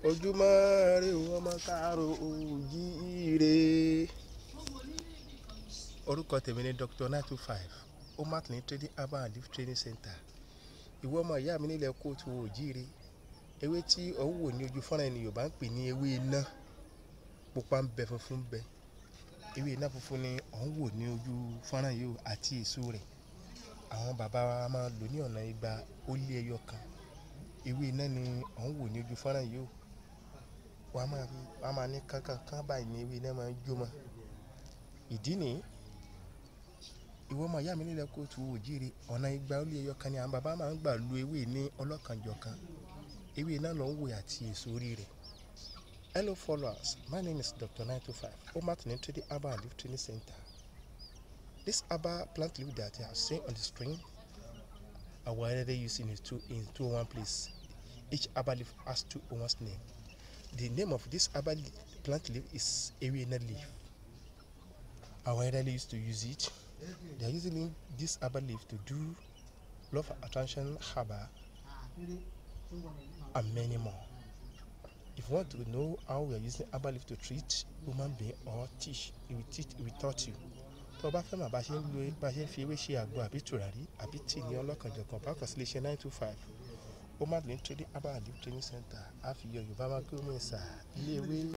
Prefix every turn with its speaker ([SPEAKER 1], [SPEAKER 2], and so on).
[SPEAKER 1] ojúmọ́ rẹ o ọmọ káàárọ̀ oòjíire. orúkọ tèmi ni dr nine two five omat ní trading herbal and leaf training center ìwọ ọmọ ìyá mi nílẹ̀ kóòtù oòjíire ewé tí ọ̀hún wò ní ojú fọ́nrán ẹni yorùbá ń pè ní ewé iná pupa ń bẹ funfun ń bẹ ewé iná funfun ni ọ̀hún wò ní ojú fọ́nrán yìí àti èso rẹ̀ àwọn bàbá wa máa lò ní ọ̀nà igba ó lé ẹyọ kan ewé iná ni ọ̀hún wò ní ojú fọ́nrán yìí wọ́n á máa fi wọ́n á máa ní kánkán kán báyìí ní ewé iná máa ń jó mọ́ ìdí nìyí ìwọ ọmọ ìyá mi nílẹ̀ kóòtù òjíire ọ̀nà igba ó lé ẹyọ kan ni àwọn bàbá máa ń gbà lu ewé ní ọlọ́kanjọ̀kan ewé iná ló ń wò àti èso orí rẹ̀ hello followers my name is dr nine two five omat ní trading herbal and leaf training center this herbal plant leaf that you have seen on the screen are widely used in two in two one place each herbal leaf has two owners name the name of this herbal plant leaf is ewena leaf are widely used to use it they are using this herbal leaf to do love attraction herbal and many more if you want to know how we are using herbal leaf to treat human being or teach it will teach it will taught you tó o bá fẹ́ mọ̀ bá ṣe ń lo bá ṣe ń fi ewé ṣe àgbo àbí tùràrí àbí tíì ní ọlọ́kanjọ̀kan bá kàn sí iléeṣẹ́ nine two five ó má lè ń trading herbal and leaf training center á fi yọ yorùbá máa kí ó mọ̀ ẹ́sà ilé ewé